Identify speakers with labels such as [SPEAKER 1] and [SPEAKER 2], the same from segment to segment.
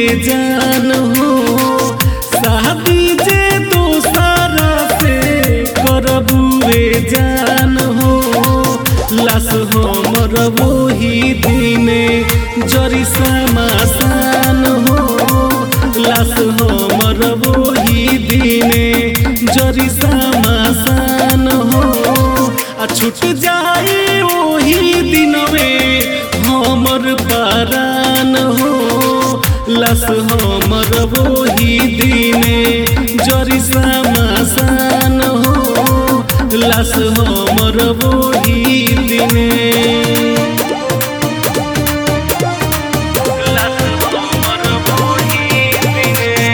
[SPEAKER 1] जान हो शादी जे दोसरा से करबुए जान हो लाश हमर वही दिने जरी समासान हो लाश हमर वही दिने जरी समासान हो आ छूट जाए वही दिनवे हमर पारान हो लाश हमर वही दिने जरी समासान हो लाश हमर वही दिने लाश हमर वही दिने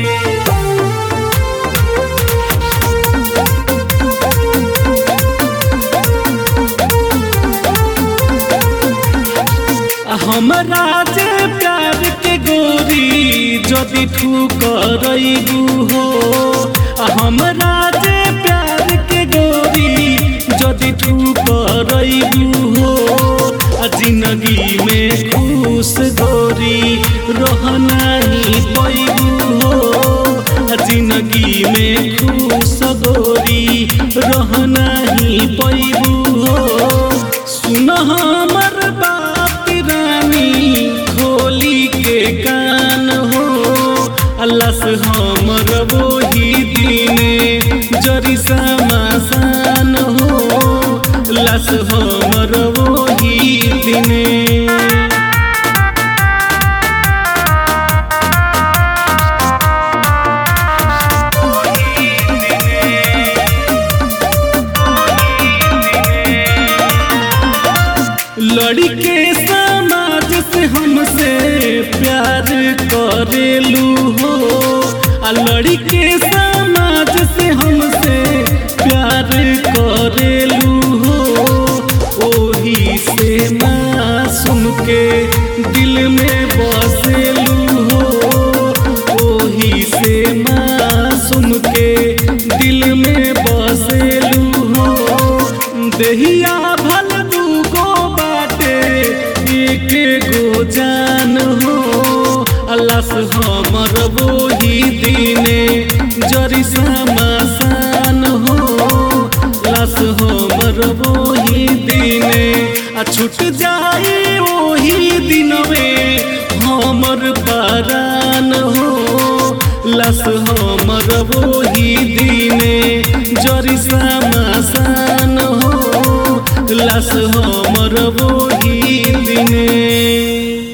[SPEAKER 1] हमरा जे प्यार के गोरी जदि ठुकरैबू हो हमरा जे प्यार के गोरी जदि ठुकरैबू हो आ जिंदगी में खुश गोरी रहनाही पैबू हो आ जिंदगी में खुश गोरी रहनाही पैबू हो सुन हमर बात रानी खोली के कान हो अल्लाह से हमर वही दिने जरी समासान हो अल्लाह से हमर वही दिने लड़के समाज से हमसे प्यार करेलू हो आ लड़के समाज से हमसे प्यार करेलू हो ओही से मासूम के दिल में बसेलू हो ओही से मासूम के दिल में बसेलू हो देहिया भल दूगो बाटे एक गो जान हो अल्लाह से हमर वही दिने जरी समासान हो अल्लाह से हमर वही दिने आ छूट जाए वही दिनवे हमर परान हो लस हमर वही दिने जरी समासान हो लस हमर वही दिने